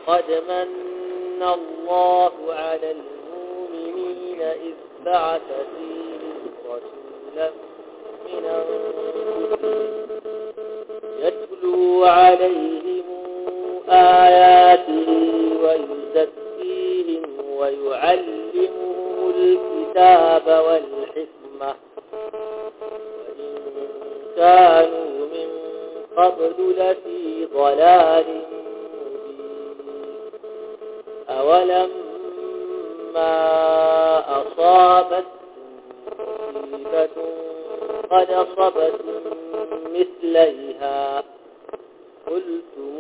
لقد من الله على المؤمنين إذ بعث فيهم رسولا من أنفسهم يتلو عليهم آياته ويزكيهم ويعلمهم الكتاب والحكمة وإن كانوا من قبل لفي ضلال مبين أولما أصابت مصيبة قد أصبتم مثليها قلتم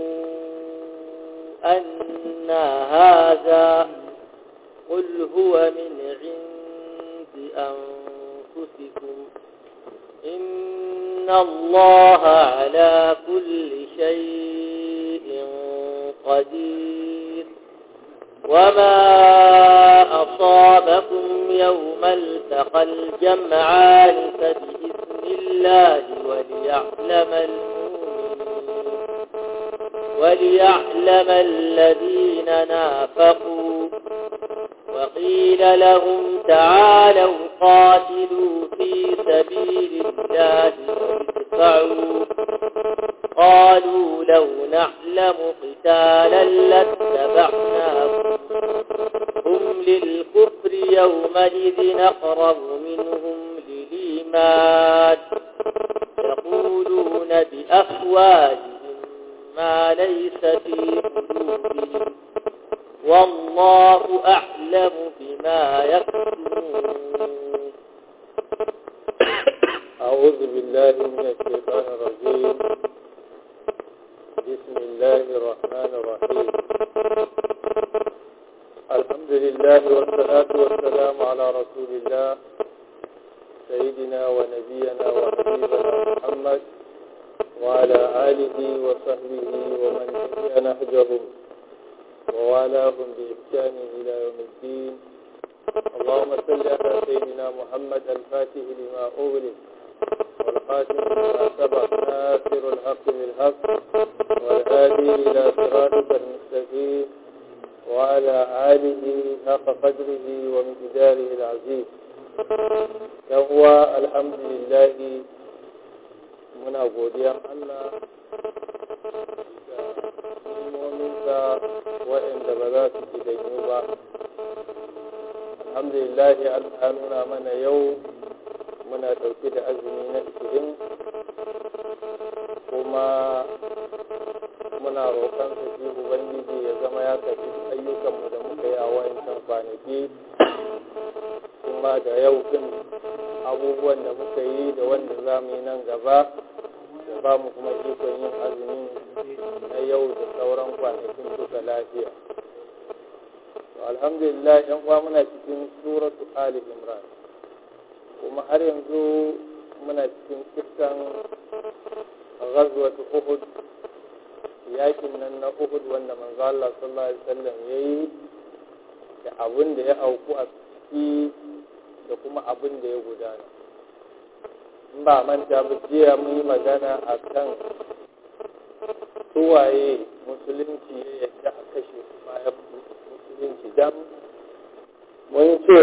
أن هذا قل هو من عند أنفسكم إن الله على كل شيء قدير وما أصابكم يوم التقى الجمعان فبإذن الله وليعلم المؤمنين وليعلم الذين نافقوا وقيل لهم تعالوا قاتلوا في سبيل الله وادفعوا قالوا لو نعلم قتالا لاتبعناكم هم للكفر يومئذ أقرب منهم للإيمان يقولون بأفواههم ما ليس في قلوبهم والله أعلم بما يكتمون أعوذ بالله من الشيطان الرجيم بسم الله الرحمن الرحيم الحمد لله والصلاة والسلام على رسول الله سيدنا ونبينا وحبيبنا محمد وعلى آله وصحبه ومن تبع نهجهم ووالاهم بإحسان إلى يوم الدين اللهم صل على سيدنا محمد الفاتح لما أغلق والخاتم لما سبق ناصر الحق بالحق والهادي إلى صراطك المستقيم وعلى آله حق قدره ومقداره العزيز يهو الحمد لله muna godiyan Allah da nimominsa waɗanda ba za su ci danyu ba alhamdulillah Allah nuna mana yau muna ɗauke da azumi na ishirin kuma muna roƙon sa shi ubangiji ya zama ya tafi ayyukanmu da muka yi a wancan kwanaki kuma da yau din abubuwan da muka yi da wanda za mu yi nan gaba da ba mu kuma ikon yin azumi na yau da sauran kwanakin duka lafiya alhamdulillah yan uwa muna cikin suratu ali imran kuma har yanzu muna cikin kissan ghazwat uhud yakin nan na uhud wanda manzo Allah sallallahu alaihi wasallam yayi da abin da ya auku a ciki da kuma abin da ya gudana in ba manta ba jiya mun yi magana a kan suwaye musulunci ya yadda a kashe su bayan musulunci dan mun ce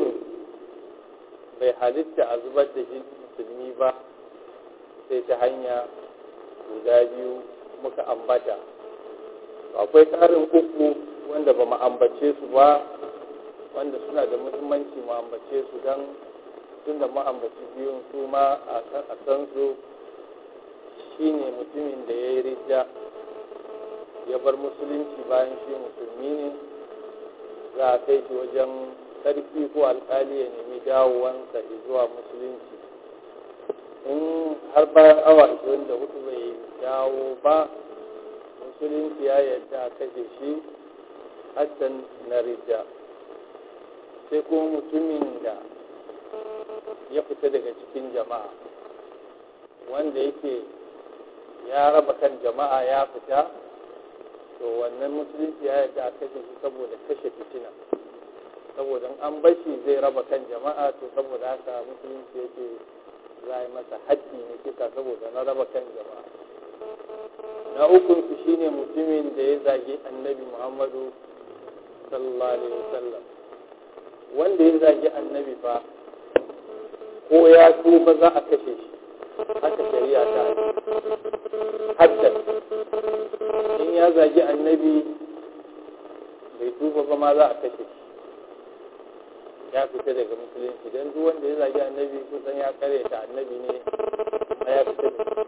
bai halitta a zubar da jini musulmi ba sai ta hanya guda biyu muka ambata akwai tsarin uku wanda ba mu ambace su ba wanda suna da muhimmanci mu ambace su don tun da mu ambaci biyun su ma a san su shine mutumin da ya yi rija ya bar musulunci bayan shi musulmi ne za a kai shi wajen sarki ko alkali ya nemi dawowansa zuwa musulunci in har bayan awa 24 bai dawo ba musulunci ya yarda a kashe shi haddan na rija sai kuma mutumin da ya fita daga cikin jama'a wanda yake ya raba kan jama'a ya fita to wannan musulunci ya yarda a kashe shi saboda kashe fitina saboda an bashi zai raba kan jama'a to saboda haka musulunci yake za a yi masa haddi ne kisa saboda na raba kan jama'a na ukunsu shine mutumin da ya zagi annabi muhammadu sallallahu alaihi wasallam wanda ya zagi annabi fa ko ya tuba za a kashe shi haka shari'a ta haddar in ya zagi annabi bai tuba ba ma za a kashe shi ya fita daga musulunci don duk wanda ya zagi annabi kusan ya kare ta annabi ne ma ya fita daga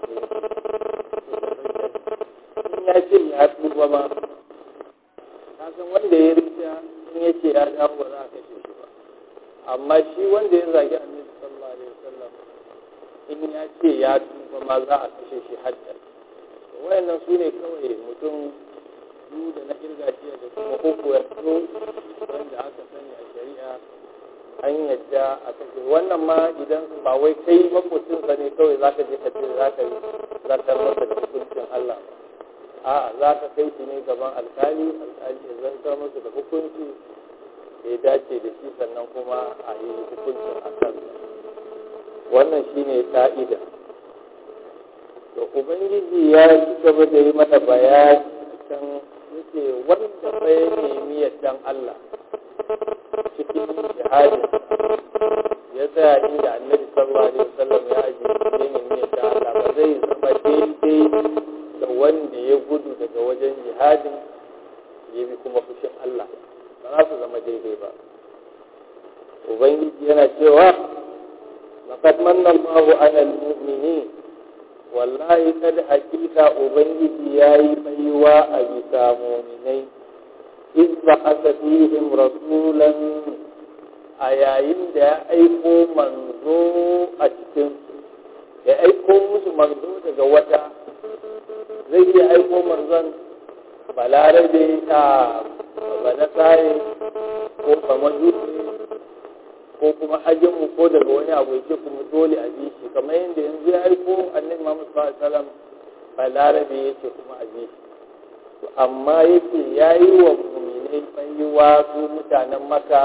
musulunci in ya ce ya tuba ba kasan wanda ya rita in ya ce ya dawo ba za a kashe shi ba amma shi wanda ya zagi annabi sallallahu alaihi wasallam in ya ce ya tuba ma za a kashe shi haddar wayannan su ne kawai mutum biyu da na kirgaciya da kuma uku ya zo wanda aka sani a shari'a an yadda a kashe wannan ma idan ba wai kai makocinsa ne kawai za ka je ka ce za ka yi zartar masa da hukuncin Allah a za ka kai shi ne gaban alkali alkali ya zartar masa da hukunci da ya dace da shi sannan kuma a yi hukuncin a kansa wannan shine ka'ida to ubangiji ya ci gaba da yi mana bayani can yake wanda bai nemi yardan Allah cikin jihadin ya tsaya inda annabi sallallahu alaihi wasallam ya aje ya nemi yardan Allah ba zai zama daidai da wanda ya gudu daga wajen jihadin ya bi kuma fushin Allah ba za su zama daidai ba ubangiji yana cewa laqad manna Allahu 'alal mu'minin wallahi kad hakika ubangiji yayi baiwa a bisa mu'minai iz ba'atha fihim rasulan a yayin da ya aiko manzo a cikin ya aiko musu manzo daga wata zai iya aiko manzon balarabe a banasare ko kamajusi ko kuma ajinmu ko daga wani abu yake kuma dole a bi shi kamar yadda yanzu ya aiko annabi Muhammad sallallahu alaihi wasallam balarabe yake kuma a bi shi amma yake yayi wa mu'minai baiwa su mutanen Makka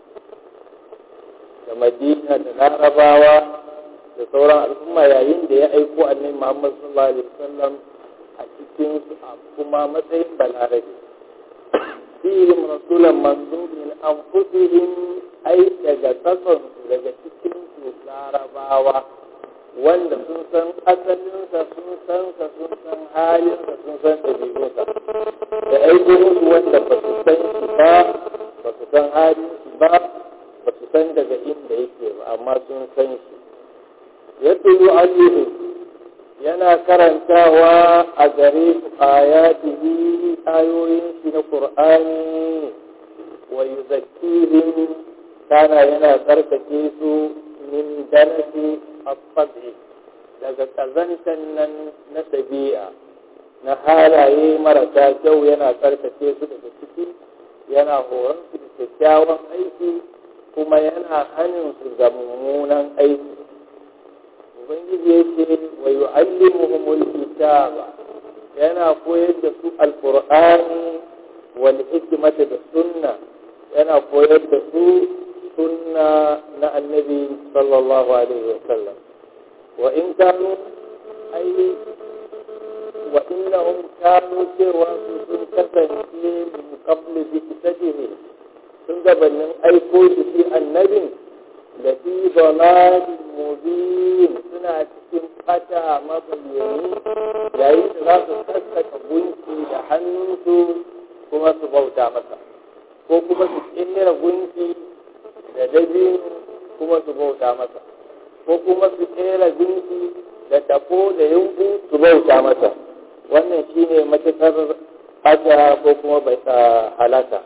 da Madina da Larabawa da sauran al'umma yayin da ya aiko annabi Muhammad sallallahu alaihi wasallam a cikin su a kuma matsayin balarabe fihim rasulan manzo min anfusihim ai daga tsatson daga cikin su larabawa wanda sun san asalinsa sun san sa sun san halinsa sun san ɗabi'unsa da aiko musu wanda ba su san shi ba ba su san halin shi ba ba su san daga inda yake ba amma sun san shi ya tulu alihu yana karantawa a gare su ayatihi ayoyin shi na qur'ani wa yuzakkihim kana yana tsarkake su min danasi afabi daga kazantan nan na ɗabi'a na halaye marasa kyau yana tsarkake su daga ciki yana horon su da kyakkyawan aiki kuma yana hanin su ga mummunan aiki ubangiji ya ce wa yu'allimuhumul kitaba yana koyar da su alqur'ani wal hikmata da sunna yana koyar da su sunna na annabi sallallahu alaihi wa sallam wa in kanu ai wa innahum kanu cewa su sun kasance min qabli bi kitatihi sun gabanin aiko shi shi annabin da fi dalalin mubin suna cikin fata mabayyani yayin da za su sassaka gunki da hannunsu kuma su bauta masa ko kuma su kera gunki da dabino kuma su bauta masa ko kuma su kera gunki da tafo da yunku su bauta masa wannan shine matukar haka ko kuma bai halaka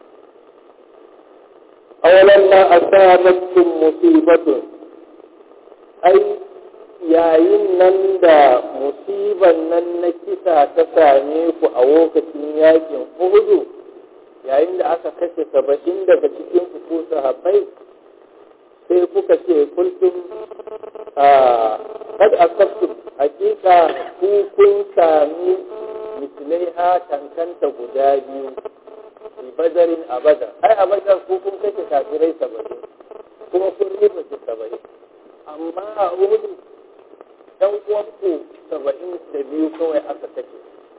awalan ma asabatkum musibatun ai yayin nan da musiban nan na kisa ta same ku a lokacin yakin uhudu yayin da aka kashe saba'in daga cikin ku ko sahabbai sai kuka ce kultum a kad asabtum hakika ku kun sami mislai ha tankanta guda biyu fi badarin a badar ai a badar ku kun kashe kafirai saba'in kuma kun riba su saba'in amma a uhudu ɗan uwanku saba'in da biyu kawai aka kashe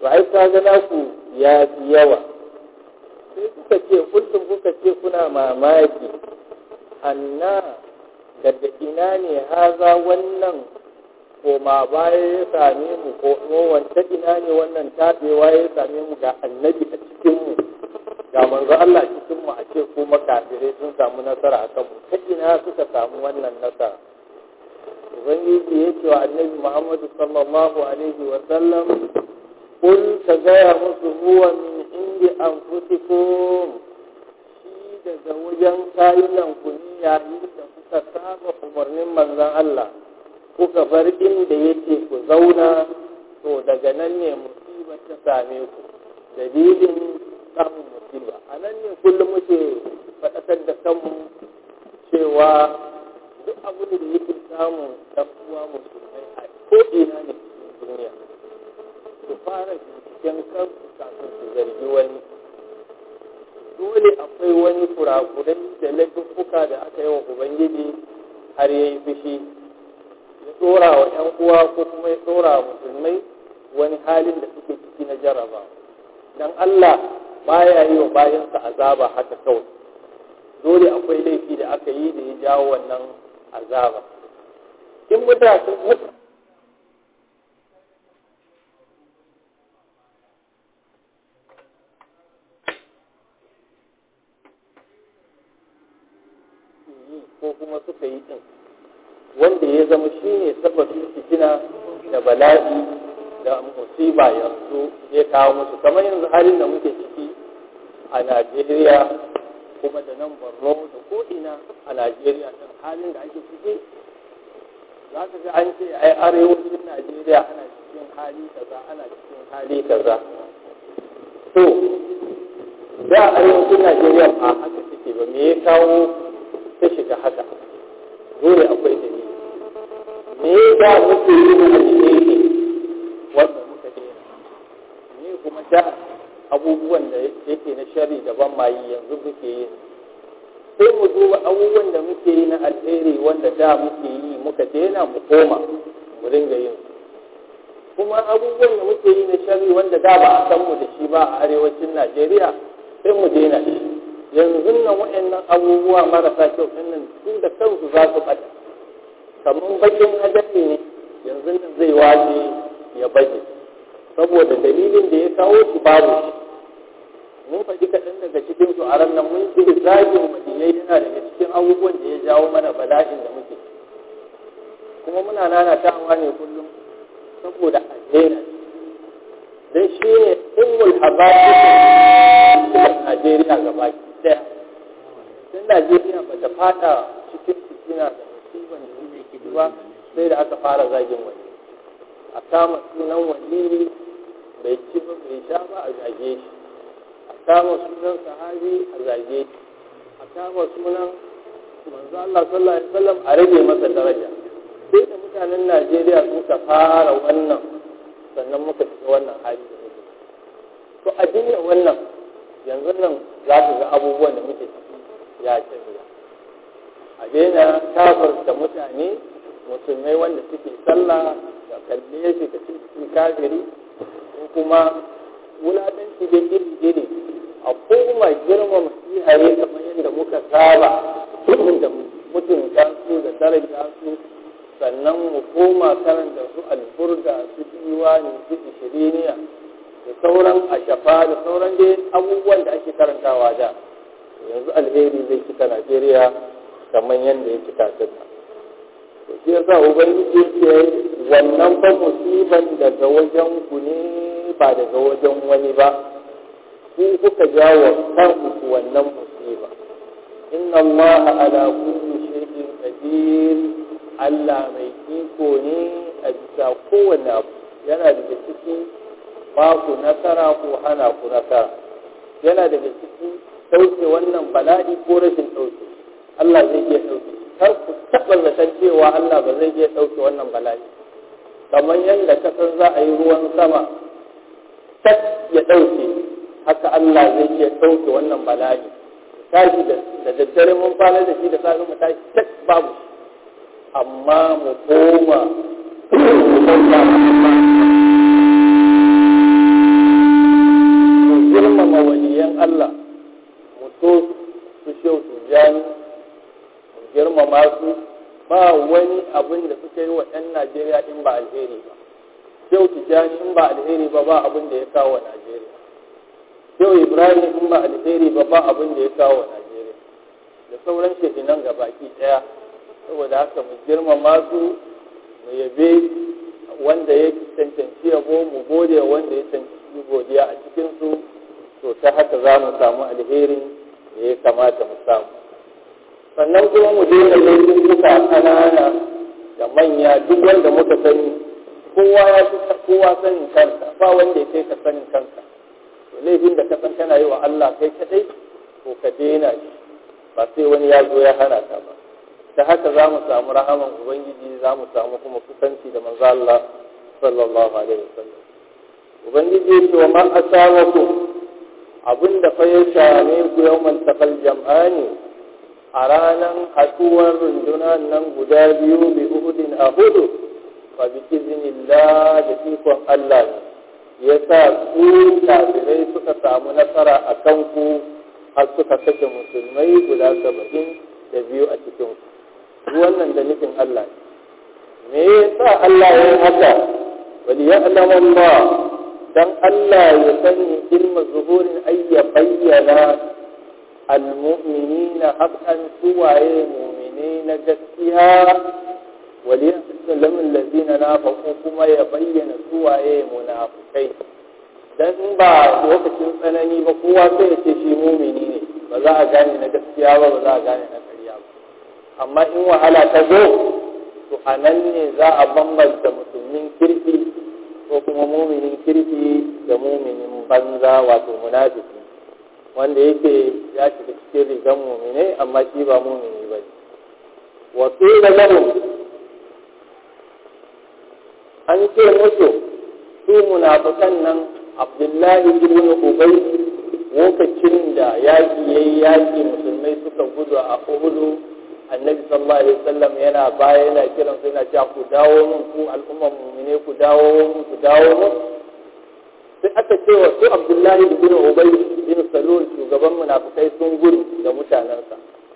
ai ka ga naku ya fi yawa sai kuka ce kullum kuka ce kuna mamaki anna daga ina ne haza wannan koma baya ya same mu ko wanta ina ne wannan tabewa ya same mu ga annabi a cikinmu ga manzo Allah a cikinmu a ce kuma kafirai sun samu nasara a kanmu ta ina suka samu wannan nasara ubangiji ya ce wa annabi muhammadu sallallahu alaihi wa sallam kul ka gaya musu huwa min indi anfusikum shi daga wajen kayunan ku ne yayin da kuka saba umarnin manzon Allah kuka bar inda yake ku zauna to daga nan ne musiba ta same ku dalilin samun musiba a nan ne kullum muke faɗakar da kanmu cewa duk abin da yake samun ɗan uwa musulmai a ko'ina ne cikin duniya su fara binciken kansu kafin su zargi wani dole akwai wani kurakurai da laifuffuka da aka yi wa ubangiji har ya yi fushi ya tsora wa 'yan uwa ko kuma ya tsora wa musulmai wani halin da suke ciki na jaraba dan Allah baya yi wa bayansa azaba haka kawai dole akwai laifi da aka yi da ya jawo wannan azaba in mutane ko kuma suka yi din wanda ya zama shi ne sababin fitina da bala'i da musiba yanzu ya kawo musu kamar yanzu halin da muke ciki a najeriya kuma da nan borno da ko'ina a najeriya ɗin halin da ake ciki za ka ga an ce ai arewacin najeriya ana cikin hali kaza ana cikin hali kaza to da arewacin najeriya ba haka take ba me ya kawo ta shiga haka dole akwai dalili me da muke yi na alheri wanda muka daina me kuma da abubuwan da yake na shari daban ma yi yanzu muke yi sai mu duba abubuwan da muke yi na alheri wanda da muke yi muka daina mu koma mu ringa yin kuma abubuwan da muke yi na shari wanda da ba a san mu da shi ba a arewacin najeriya sai mu daina shi yanzu nan waɗannan abubuwa marasa kyau nan su da kansu za su ɓata kamar bakin hadari ne yanzu nan zai waje ya baje saboda dalilin da ya kawo shi babu shi mun faɗi kaɗan daga cikin su a ran nan mun ce zagin madiyai yana daga cikin abubuwan da ya jawo mana bala'in da muke kuma muna nanatawa ne kullum saboda a daina dan shi ne ummul habaisin Najeriya gaba daya tun Najeriya ba ta fada cikin fitina da musiban da yake ciki ba sai da aka fara zagin wani a kama sunan wani bai ci ba bai sha ba a zage shi a kama sunan sahabi a zage shi a kama sunan manzo Allah sallallahu alaihi wasallam a rage masa daraja sai da mutanen Najeriya suka fara wannan sannan muka shiga wannan hali da muke to a dinga wannan yanzu nan za ka ga abubuwan da muke ciki ya canza a daina kafarta mutane musulmai wanda suke sallah da kalle shi ka cikin kafiri ko kuma wulatanci da iri iri a koma girmama iyaye kamar yadda muka saba da mutunta su da daraja su sannan mu koma karanta su alburga su diwani su ishiriniya da sauran ashafa da sauran dai abubuwan da ake karantawa da yanzu alheri zai cika najeriya kamar yadda ya cika ta to shi yasa ubangiji ce wannan fa musiban daga wajen ku ne ba daga wajen wani ba ku kuka jawo kanku wannan musiba inna allaha ala kulli shay'in qadir Allah mai iko ne a bisa kowane abu yana daga ciki ba ku nasara ko hana ku nasara yana daga ciki ɗauke wannan bala'i ko rashin ɗauke Allah zai iya ɗauke kar ku taɓa zaton cewa Allah ba zai iya ɗauke wannan bala'i kamar yadda ka san za a yi ruwan sama tak ya ɗauke haka Allah zai iya ɗauke wannan bala'i tashi da daddare mun kwana da shi da safe mu tashi tak babu shi amma mu koma mu bauta najeriya in ba alheri ba shehu tijjani in ba alheri ba ba abin da ya kawo wa najeriya shehu ibrahim in ba alheri ba ba abin da ya kawo wa najeriya da sauran shehinan gabaki ɗaya saboda haka mu girmama su mu yabe wanda ya cancanci yabo mu gode wanda ya cancanci godiya a cikinsu to ta haka za mu samu alherin da ya kamata mu samu sannan kuma mu daina laifin duka ƙanana da manya duk wanda muka sani kowa ya fi kowa sanin kanka ba wanda ya kai ka sanin kanka to laifin da ka san kana yi wa Allah kai kadai to ka daina shi ba sai wani ya zo ya hana ka ba ta haka za mu samu rahaman ubangiji za mu samu kuma kusanci da manzo Allah sallallahu alaihi wasallam ubangiji ya ce wa ma asawaku abinda fa ya same ku yawmal taqal jam'ani a ranar haɗuwar rundunar nan guda biyu bi uhudin a hudu fa bi iznillah da ikon Allah ne ya sa su kafirai suka samu nasara a kanku har suka kashe musulmai guda saba'in da biyu a cikin ku wannan da nufin Allah ne me yasa Allah ya yi haka wal ya'lamu Allah dan Allah ya sani ilma zuhurin ayya bayyana المؤمنين حقا سواye مؤمنين gaskiya وليعلم الذين نافقوا kuma ya bayyana suwaye munafukai dan ba lokacin tsanani ba kowa sai ya ce shi mumini ne ba za a gane na gaskiya ba ba za a gane na ƙarya ba amma in wahala ta zo to a nan ne za a bambanta musulmin kirki ko kuma muminin kirki da muminin banza wato munafiki wanda yake ya shiga cikin rigar mumine amma shi ba mumini ba ne wasu da lahum an ce musu su munafukan nan abdullahi ibn ubay lokacin da yaƙi ya yi yaƙi musulmai suka gudu a uhudu annabi sallallahu alaihi wasallam yana baya yana kiran su yana cewa ku dawo mun ku al'umman mumine ku dawo mun ku dawo mun sai aka ce wa su abdullahi ibn ubay bin salul shugaban munafikai sun gudu da mutanensa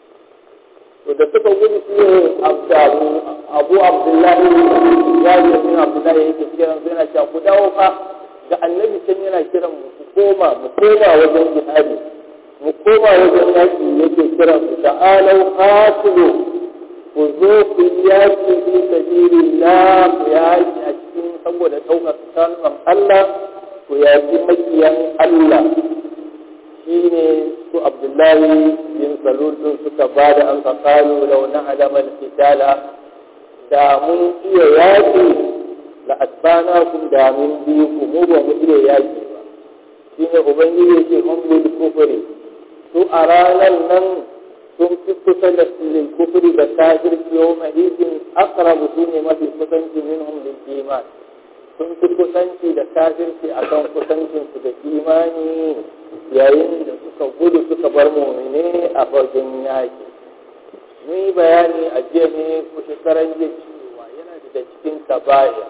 to da suka gudu shi ne abu abu abdullahi ya ce min abdullahi yake kiran su yana cewa ku dawo fa ga annabi can yana kiran mu ku koma mu koma wajen jihadi mu koma wajen yaki yake kiran su ta'alau qatilu ku zo ku yaki fi sabilillah ku yaki a cikin saboda ɗaukar kalmar Allah ku yaƙi makiyan Allah shi ne su abdullahi bin salul din suka ba da an faƙalu da wani alamar fitala da mun iya yaƙi la asbana kun da mun bi ku mu ba mu iya yaƙi ba shi ne ubangiji ce hum bil kufri su a ranar nan sun fi kusa da lil kufri da kafirci yau mahidin aqrabu su ne mafi kusanci minhum lil iman sun fi kusanci da kafirci a kan kusancinsu da imani yayin da suka gudu suka bar mumine a fagen yaƙi mun yi bayani a jiya ne ko shekaran jiya cewa yana daga cikin kabaya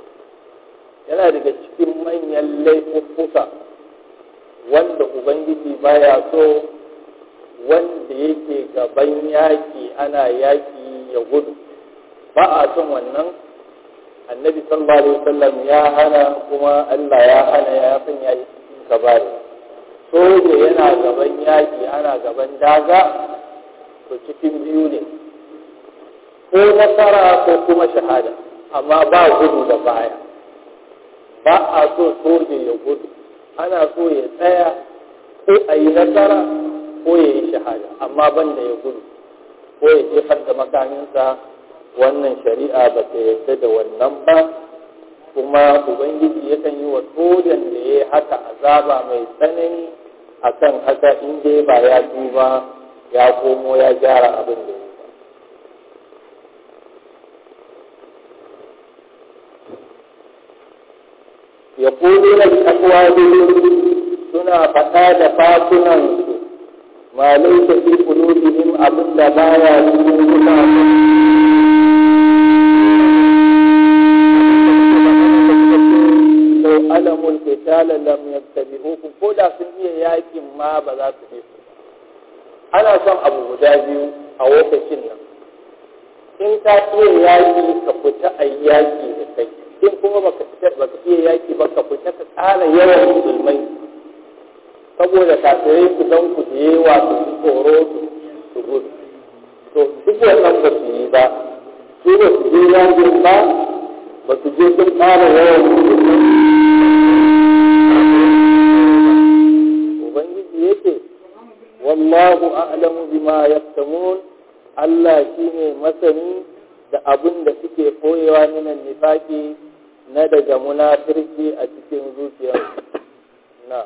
yana daga cikin manyan laifuffuka wanda ubangiji baya so wanda yake gaban yaƙi ana yaƙi ya gudu ba a son wannan annabi sallallahu alaihi wasallam ya hana kuma Allah ya hana ya san ya yi cikin kabari soja yana gaban yaki ana gaban daga to cikin biyu ne ko nasara ko kuma shahada amma ba gudu da baya ba a so soja ya gudu ana so ya tsaya ko a yi nasara ko ya yi shahada amma banda ya gudu ko ya jefar da makaminsa wannan shari'a ba ta yarda da wannan ba kuma ubangiji yakan yi wa sojan da ya haka azaba mai tsanani akan haka in dai ba ya duba ya komo ya gyara abin da ya ba ya kudu na takwa suna faɗa da fatunansu ma laisa fi qulubihim abin da baya cikin zukatansu alamul qitala lam yattabi'ukum ko da sun iya yakin ma ba za su bi ana son abu guda biyu a lokacin nan in ka iya yaƙi ka fita a yaƙi da kai in kuma baka iya yaƙi ba ka fita ka ƙara yawan musulmai saboda kafirai su don ku da yawa su ji tsoro su gudu to duk wannan ba su yi ba su ba su je yaƙin ba ba su je sun ƙara yawan musulmai ubangiji yake wallahu a'lamu bima yaktamun Allah shine masani da abin da suke koyewa minan nifaki na daga munafirci a cikin zuciyarsu na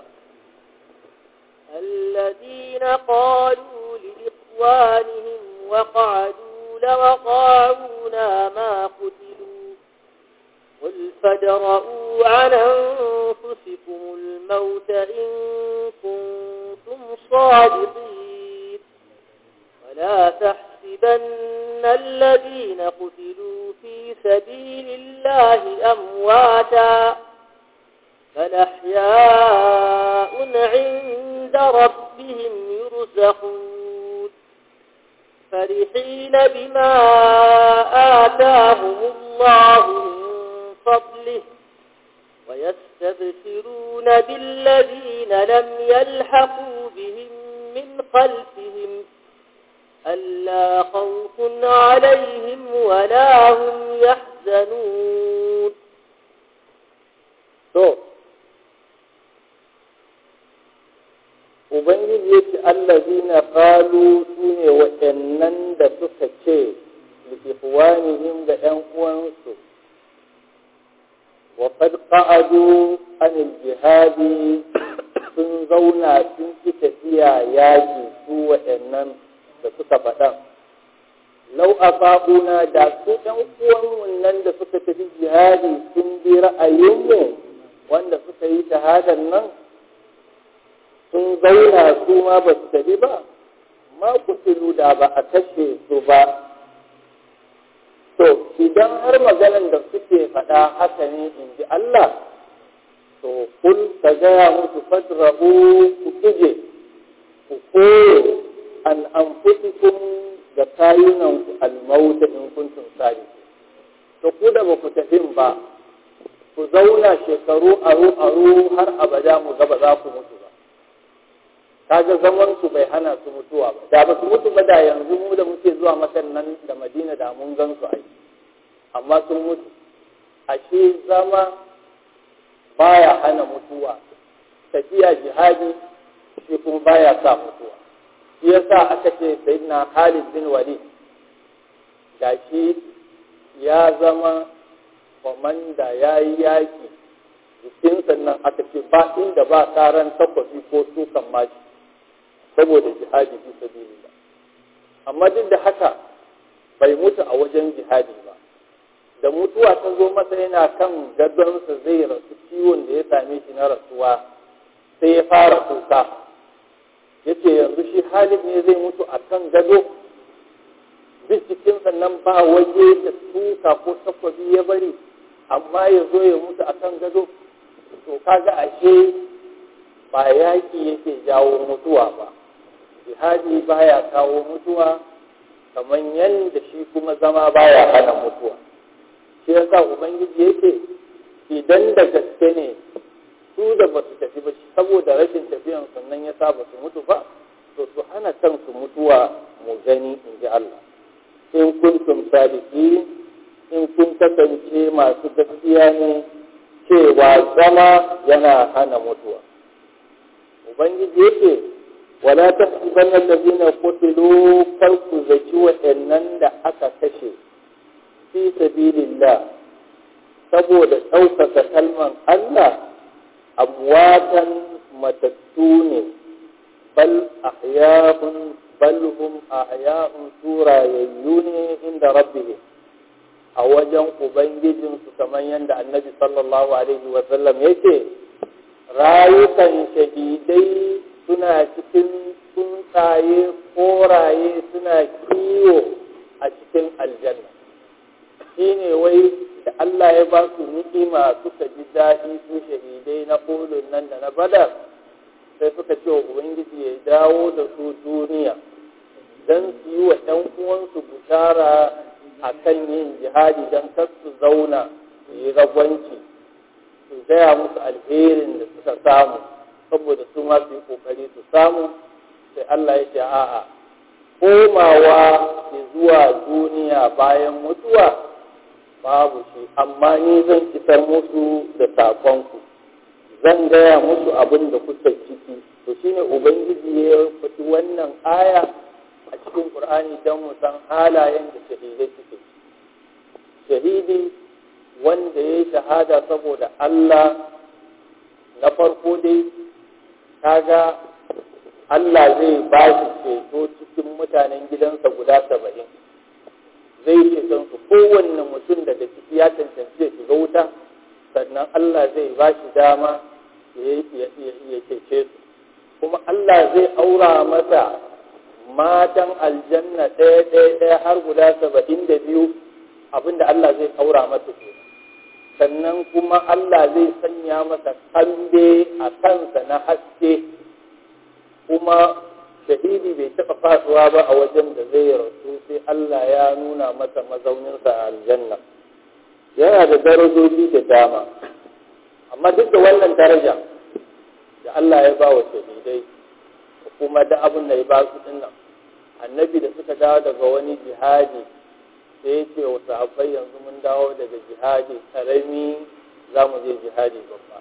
الذين قالوا لإخوانهم وقعدوا لو طاعونا ما قتلوا قل فادرءوا عن أنفسكم الموت إن كنتم صادقين ولا تحسبن الذين قتلوا في سبيل الله أمواتا بل أحياء عند ربهم يرزقون فرحين بما آتاهم الله من فضله ويستبشرون بالذين لم يلحقوا بهم من خلفهم ألا خوف عليهم ولا هم يحزنون to ubangiji ya ce allazina qalu su ne waɗannan da suka ce liikhwanihim da ƴan uwansu wa qad qa'adu anil jihadi sun zauna sun ki tafiya yaƙi su waɗannan da suka faɗa lau a da su ɗan uwanmu nan da suka tafi jihadi sun bi ra'ayinmu wanda suka yi shahadar nan sun zauna su ma ba su tafi ba ma kutilu da ba a kashe su ba to idan har maganan da suke faɗa haka ne in ji Allah to kul ka gaya musu fadra'u ku kuje ku koyo an anfusikum da kayunan ku almauta in kuntum sadiqin to ku da ba ku tafin ba ku zauna shekaru aro aro har abada mu ga ba za ku mutu ba kaga zaman su bai hana su mutuwa ba da ba su mutu ba da yanzu mu da muke zuwa makan nan da Madina da mun gan su ai amma sun mutu ashe zama baya hana mutuwa tafiya jihadi shi kuma baya sa mutuwa shi yasa aka ce sayyidina Khalid bin Walid gashi ya zama komanda ya yi yaƙi jikin sannan aka ce ba inda ba karan takwafi ko sukan mashi saboda jihadi fi sabilillah amma duk da haka bai mutu a wajen jihadi ba da mutuwa ta zo masa yana kan gadonsa zai rasu ciwon da ya same shi na rasuwa sai ya fara kuka ya ce yanzu shi halin ne zai mutu a kan gado duk jikin sannan ba waje da suka ko takwabi ya bari amma ya zo ya mutu a kan gado to kaga ashe ba yaƙi yake jawo mutuwa ba jihadi baya kawo mutuwa kamar yadda shi kuma zama baya hana mutuwa shi yasa ubangiji yake idan da gaske ne su da ba su tafi ba saboda rashin tafiyan sannan ya sa ba su mutu ba to su hana kansu mutuwa mu gani in ji Allah in kuntum sadiki in kun kasance masu gaskiya ne cewa zama yana hana mutuwa ubangiji yake wala tahsibanna allazina qutilu kar ku zaci wa'annan da aka kashe fi sabilillah saboda ɗaukaka kalman Allah amwatan matattu ne bal ahya'un bal hum ahya'un surayayyu ne inda rabbihim a wajen ubangijinsu kamar yadda annabi sallallahu alaihi wasallam yake rayukan shahidai suna cikin tsuntsaye koraye suna kiwo a cikin aljanna shi ne wai da Allah ya ba su ni'ima suka ji daɗi su shahidai na ƙolin nan da na badar sai suka ce wa ubangiji ya dawo da su duniya don su yi wa ‘yan uwansu bushara a kan yin jihadi don kar su zauna su yi ragwanci su gaya musu alherin da suka samu saboda su ma su yi kokari su samu sai Allah ya ce a'a komawa zuwa duniya bayan mutuwa babu shi amma ni zan isar musu da sakonku zan gaya musu abin da kuka ciki to shine ubangiji ya faɗi wannan aya a cikin qur'ani don mu san halayen da shahidai suke shahidi wanda ya yi shahada saboda Allah na farko dai kaga Allah zai ba shi ceto cikin mutanen gidansa guda saba'in zai ceton su kowanne mutum daga ciki ya cancanci ya shiga wuta sannan Allah zai ba shi dama ya cece su kuma Allah zai aura masa matan aljanna ɗaya ɗaya ɗaya har guda saba'in da biyu abinda Allah zai aura masa ke sannan kuma Allah zai sanya masa kambe a kansa na haske kuma shahidi bai taɓa fasuwa ba a wajen da zai rasu sai Allah ya nuna masa mazauninsa a aljanna yana da darajoji da dama amma duk da wannan daraja da Allah ya ba wa shahidai kuma da abin da ya ba su dinnan annabi da suka dawo daga wani jihadi sai ya ce wa sahabbai yanzu mun dawo daga jihadi karami za mu je jihadi babba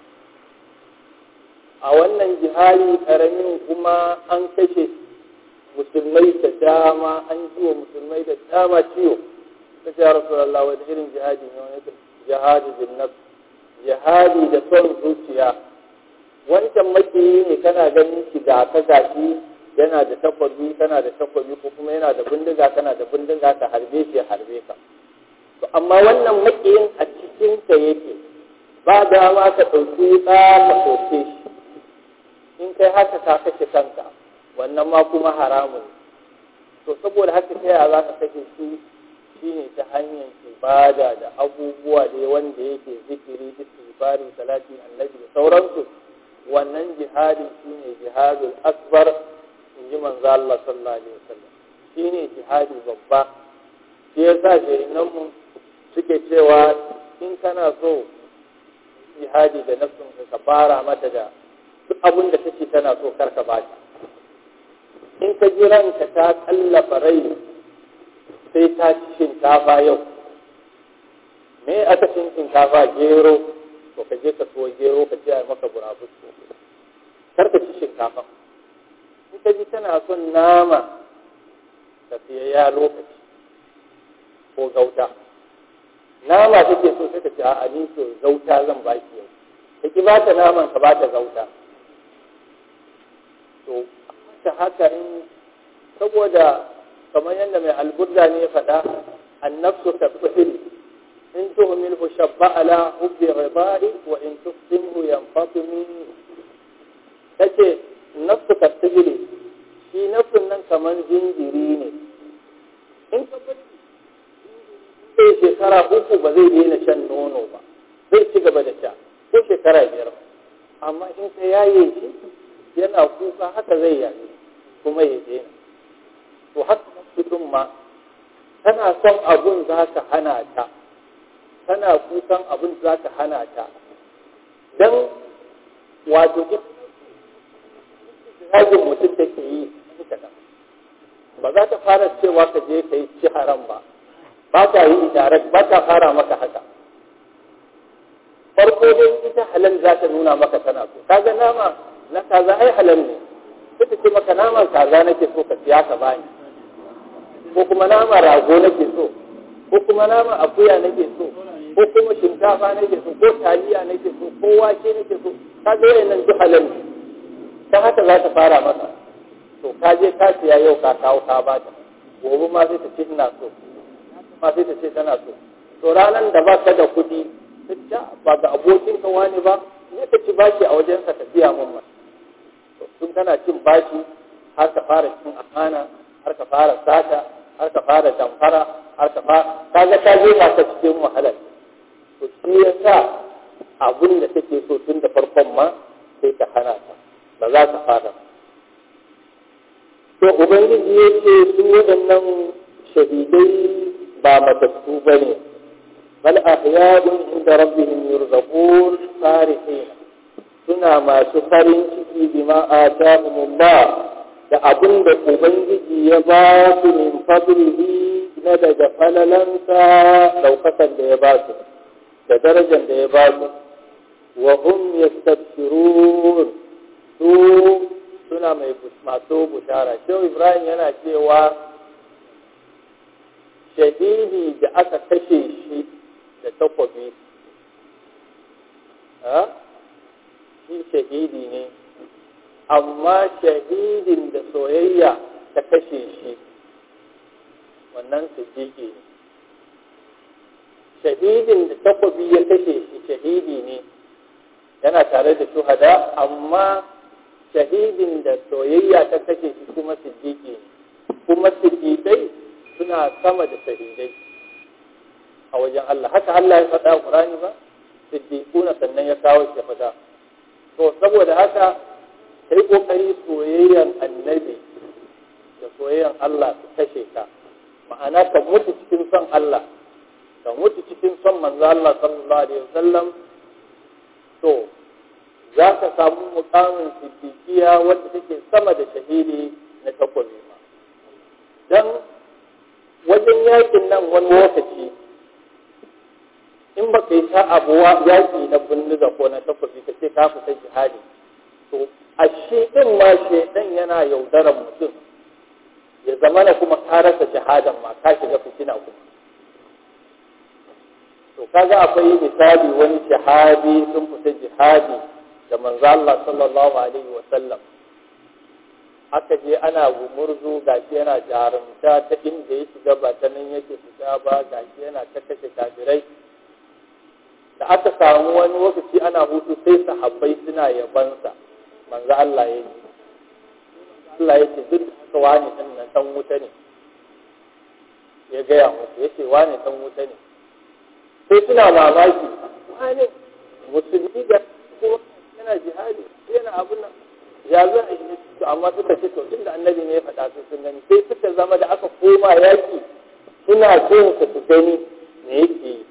a wannan jihadi karamin kuma an kashe musulmai da dama an ji wa musulmai da dama ciwo ta ce rasulallah wani irin jihadi ne wani jihadi bin nafs jihadi da son zuciya wancan makiyi ne kana ganin shi da ka gashi yana da takwabi kana da takwabi ko kuma yana da bindiga kana da bindiga ka harbe shi ya harbe ka to amma wannan makiyin a cikin ka yake ba dama ka ɗauki wuka ka soke shi in kai haka ka kashe kanka wannan ma kuma haramun to saboda haka ta yaya za ka kashe shi shine ta hanyar ibada da abubuwa da wanda yake zikiri istighfari salati annabi da sauransu wannan jihadi shine jihadul akbar in ji manzo Allah sallallahu alaihi wasallam shine jihadi babba shi yasa jahinan mu suke cewa in kana so jihadi da nafsin ka fara mata da duk abin da take tana so karka ba ta in ka ji ranka ta kallafa rai sai ta ci shinkafa yau me aka cin shinkafa gero to ka je ka so gero ka ce a maka burabus kar ka ci shinkafa in ka ji tana son nama ka siya ya lokaci ko gauta nama take so sai ka ce a ni to gauta zan baki yau ka ki ba ta naman ka ba ta gauta to ta haka in saboda kamar yadda mai alburda ne ya faɗa annafsu ka tsiri in tuhmilhu shabba ala hubbi ghibari wa in tufsimhu yanfatimi kace nafsu ka tsiri shi nafsun nan kamar jinjiri ne in ka bari sai shekara uku ba zai daina shan nono ba zai ci gaba da sha ko shekara biyar amma in ka yaye shi yana kuka haka zai yaye kuma ya daina to haka mutum ma tana son abun za ka hana ta tana kukan abun za ka hana ta don wato hajjin mutum da ke yi kaɗan ba za ta fara cewa ka je ka yi ci haram ba ba ta yi direct ba ta fara maka haka farko dai ita halal za ta nuna maka tana so kaga nama na kaza ai halal ne sai ta ce maka naman kaza nake so ka siya ka bani ko kuma nama rago nake so ko kuma nama akuya nake so ko kuma shinkafa nake so ko taliya nake so ko wake nake so kaga wayannan duk halal ne ta haka za ta fara maka to ka je ka siya yau ka kawo ka bata gobe ma sai ta ce ina so ma sai ta ce tana so to ranar da ba ka da kuɗi ta ba ga abokin ka wani ba ne ka ci bashi a wajen ka tafiya mun ma tun kana cin bashi har ka fara cin amana har ka fara sata har ka fara damfara har ka fara kaga ta je ba ka cikin wahalar to shi yasa abin da take so tun da farkon ma sai ka hana ta ba za ka fara to ubangiji ya ce su waɗannan shahidai ba matattu ba ne bal ahya'un inda rabbihim yurzaqun farihin suna masu farin ciki bima atahumullah da abin da ubangiji ya ba su min fadlihi na daga falalansa daukakan da ya ba su da darajar da ya ba su wa hum yastabshirun su suna mai masu bushara shehu ibrahim yana cewa shahidi da aka kashe shi da takwabi shi shahidi ne amma shahidin da soyayya ta kashe shi wannan siddiƙi ne shahidin da takwabi ya kashe shi shahidi ne yana tare da shuhada amma shahidin da soyayya ta kashe shi kuma siddiƙi ne kuma siddiƙai suna sama da shahidai a wajen Allah haka Allah ya faɗa Qur'ani ba siddiquna sannan ya kawo shi faɗa to saboda haka kai kokari soyayyan annabi da soyayyan Allah su kashe ka ma'ana ka mutu cikin son Allah ka mutu cikin son manzo Allah sallallahu alaihi wasallam to za ka samu mukamin siddiqiya wanda take sama da shahidi na takwabi ma dan wajen yakin nan wani lokaci in ba ka yi ta abuwa yaƙi na bindiga ko na takwabi ka ce ka fita jihadi to a shi ɗin ma shaidan yana yaudarar mutum ya zama na kuma ka rasa shahadan ma ka shiga fitina kuma to kaga akwai misali wani shahadi sun fita jihadi da manzo Allah sallallahu alaihi wa sallam aka je ana gumurzu gashi yana jarumta ta inda ya shiga ba ta nan yake fita ba gashi yana ta kashe kafirai da aka samu wani lokaci ana hutu sai sahabbai suna yabansa manzo Allah ya yi Allah ya ce duk da wani ɗan nan ɗan wuta ne ya gaya musu ya ce wani ɗan wuta ne sai suna mamaki wani musulmi da kuma yana jihadi yana abun nan ya zo a yi to amma suka ce to tunda annabi ne ya faɗa su sun gani sai suka zama da aka koma yaki suna jin su su gani me yake yi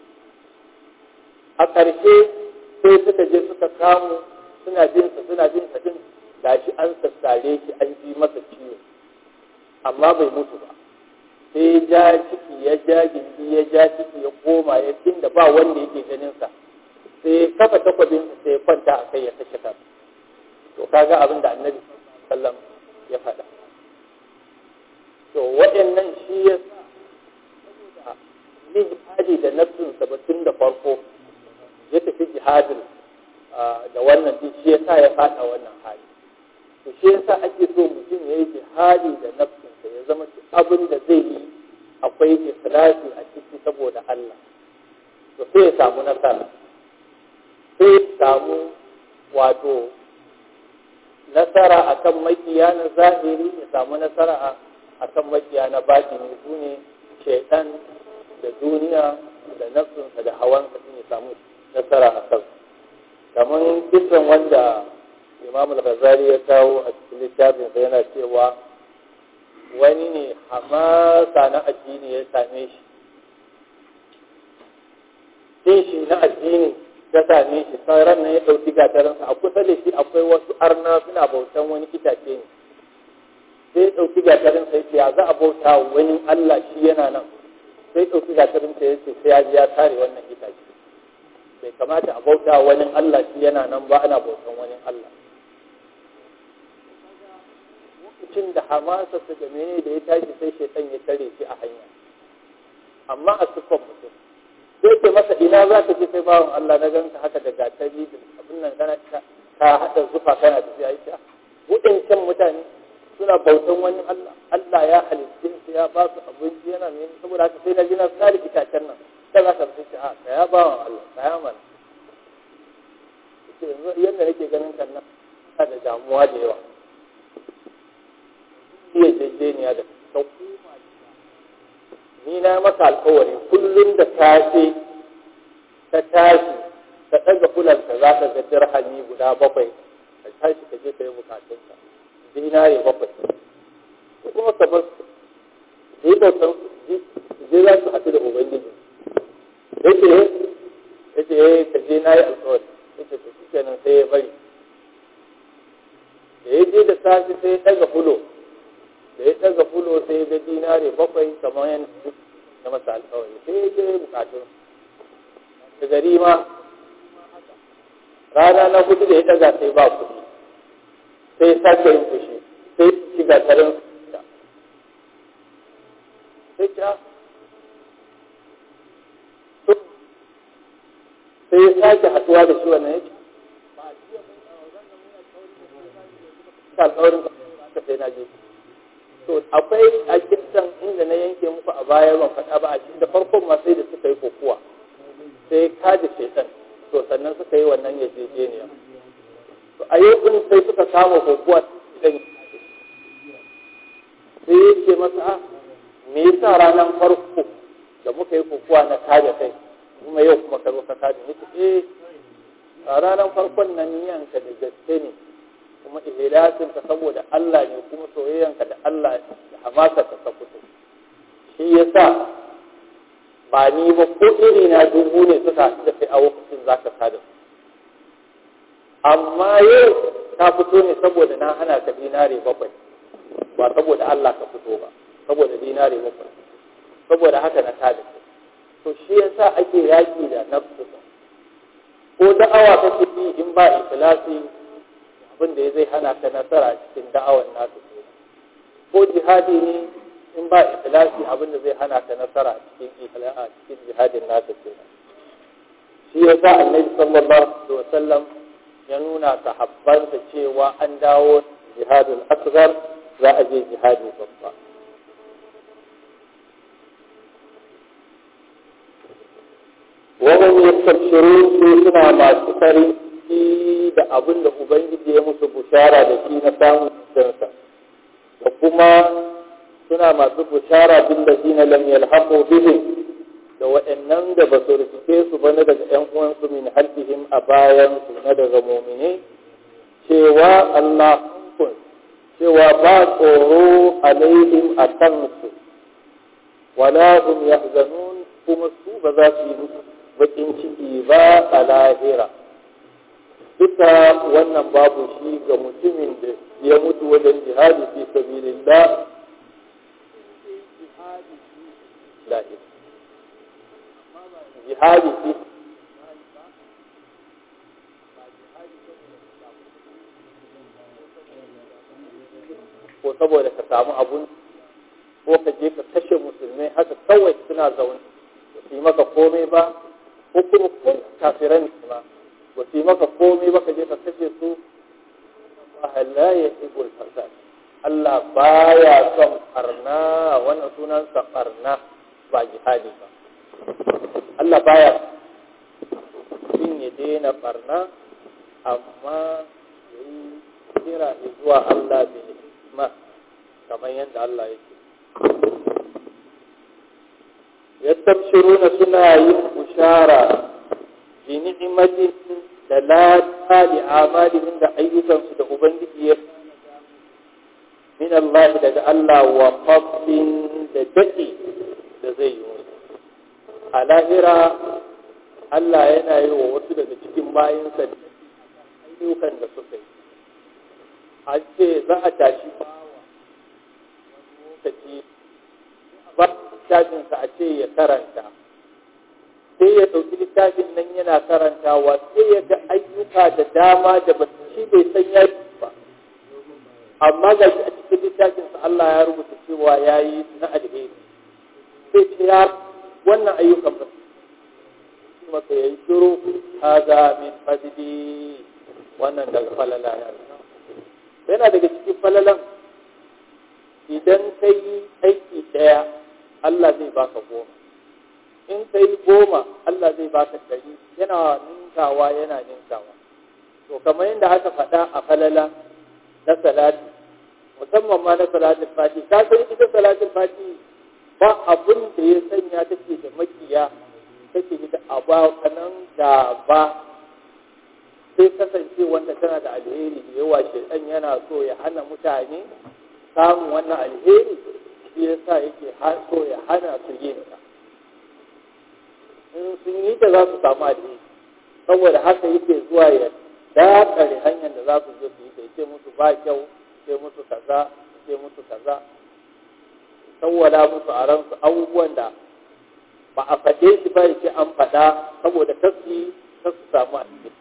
a ƙarshe sai suka je suka kamu suna jin sa suna jin sa din gashi an sassare shi an ji masa ciwo amma bai mutu ba sai ya ja ciki ya ja gindi ya ja ciki ya koma ya inda ba wanda yake ganin sa sai ya kafa takwabin sa sai ya kwanta a kai ya kashe kansa to kaga abin da annabi sallam ya faɗa to waɗannan shi ya sa yin jihadi da nafsinsa ba tun da farko ya tafi jihadin da wannan din shi ya sa ya faɗa wannan hali to shi ya sa ake so mutum ya yi jihadi da nafsinsa ya zama abin da zai yi akwai ikhlasi a ciki saboda Allah to sai ya samu nasara sai ya samu wato nasara akan makiya na zahiri ya samu nasara akan makiya na batini su ne shaitan da duniya da nafsinsa da hawansa sun ya samu nasara a kan kamar kisan wanda imam al-ghazali ya kawo a cikin littafinsa yana cewa wani ne hamasa na addini ya same shi sai shi na addini ta same shi sauran nan ya ɗauki gatarinsa a kusa da shi akwai wasu arna suna bautan wani itace ne sai ya ɗauki gatarinsa ya ce ya za a bauta wani Allah shi yana nan sai ɗauki gatarinsa ya ce sai ya ji ya tare wannan itace bai kamata a bauta wani Allah shi yana nan ba ana bautan wani Allah lokacin da hamasa su da mene da ya tashi sai shaitan ya tare shi a hanya amma a sufan mutum sai ce masa ina za ka je sai bawan Allah na ganka haka da gatari da abin nan kana ka haɗa zufa kana tafiya ita waɗancan mutane suna bautan wani Allah Allah ya halitta su ya ba su abinci yana mai saboda haka sai na ji na tsari itacen nan sai za ka fi ce a ka ya bawan Allah ka ya mana yanzu yadda nake ganin kan nan da damuwa da yawa iya jejjeniya da ta koma ni na maka alkawari kullum da safe ta tashi ka ɗaga fulanka za ka ga dirhami guda bakwai ka tashi ka je ka yi bukatunka dinare bakwai ko kuma ka bar su yi bautan je za su haɗu da ubangiji yace yace eh ka je na yi alƙawari yace to shi kenan sai ya bari da ya je da safe sai ya ɗaga fulo da ya ɗaga fulo sai ya ga dinare bakwai kamar yana na masa alƙawari sai ya je bukatun da gari ma rana na hudu da ya ɗaga sai ba kuɗi sai ya sake yin fushi sai shiga tarin sai ta sai ya sake haɗuwa da shi wannan yake ba alƙawarin ka sai na je to akwai a kisan inda na yanke muku a baya ban faɗa ba a cikin da farkon ma sai da suka yi kokuwa sai kaji shaitan to sannan suka yi wannan yarjejeniya to a yau din sai suka kama kokuwa sai ya ce masa me yasa ranar farko da muka yi kokuwa na kaje kai kuma yau kuma ka zo ka kaje ni eh a ranar farkon nan niyanka da gaske ne kuma ihlasin ka saboda Allah ne kuma soyayyanka da Allah da hamasa ka ta fito shi yasa ba ni ba ko iri na dubu ne suka haɗu da kai a lokacin za ka kada su amma yau ta fito ne saboda na hana ka dinare bakwai ba saboda Allah ka fito ba saboda dinare bakwai saboda haka na kada su to shi yasa ake yaki da nafsu ko da'awa kake yi in ba ikhlasi abin da zai hana ka nasara cikin da'awar nasu ko jihadi ne in ba ikhlasi abin da zai hana ka nasara cikin ikhlasi cikin jihadin nasu kenan shi yasa annabi sallallahu alaihi wasallam ya nuna sahabbansa cewa an dawo jihadul asghar za a je jihadi babba وهم يستبشرون في سنة ما سكري da abin da Ubangiji ya musu bushara da shi na samun cikinsa, da kuma suna masu bushara bin da zina lam yalhaqu bihim da waɗannan da ba su rikice su ba na daga ‘yan uwansu min halbihim a bayan su na daga momine cewa Allah kun cewa ba tsoro alaihim a kansu wala hum yahzanun kuma su ba za su yi bakin ciki ba a lahira duka wannan babu shi ga mutumin da ya mutu wajen jihadi fi sabilillah jihadi fi ko saboda ka samu abun ko ka je ka kashe musulmai haka kawai suna zaune ba su yi maka komai ba ko kuma kun kafiran ba ba su yi maka komai ba ka je ka kashe su Allah la yuhibbul fasad Allah baya son barna wannan sunan sa barna ba jihadi ba Allah baya shin ya daina barna amma yayi kira zuwa Allah bil hikma kamar yadda Allah yake yastabshiruna suna yin bushara bi ni'matin da lada li amalihim da ayyukansu da ubangiji ya min Allah daga Allah wa fadlin da dadi da zai yi musu a lahira Allah yana yi wa wasu daga cikin bayinsa ayyukan da suka yi a ce za a tashi bawa wani lokaci ba littafinsa a ce ya karanta sai ya ɗauki littafin nan yana karantawa sai ya ga ayyuka da dama da ba shi bai san ya ba amma ga shi a cikin littafinsa Allah ya rubuta cewa ya yi na alheri sai ce ya wannan ayyukan ba masa ya yi shiru haza min fadli wannan daga falala na yana daga cikin falalan idan ka yi aiki ɗaya Allah zai baka goma in ka yi goma Allah zai baka ɗari yana ninkawa yana ninkawa to kamar yadda aka faɗa a falala na salati musamman ma na salatin fati ka san ita salatin fati ba abun da ya sanya take da makiya take da abakanan da ba sai kasance wanda tana da alheri da yawa shaitan yana so ya hana mutane samun wannan alheri shi yasa yake so ya hana su yin ta in sun yi ta za su samu alheri saboda haka yake zuwa ya dakare hanyar da za su je su yi ta ce musu ba kyau ce musu kaza ce musu kaza sawwala musu a ransu abubuwan da ba a faɗe shi ba yake an faɗa saboda kasu kasu samu alheri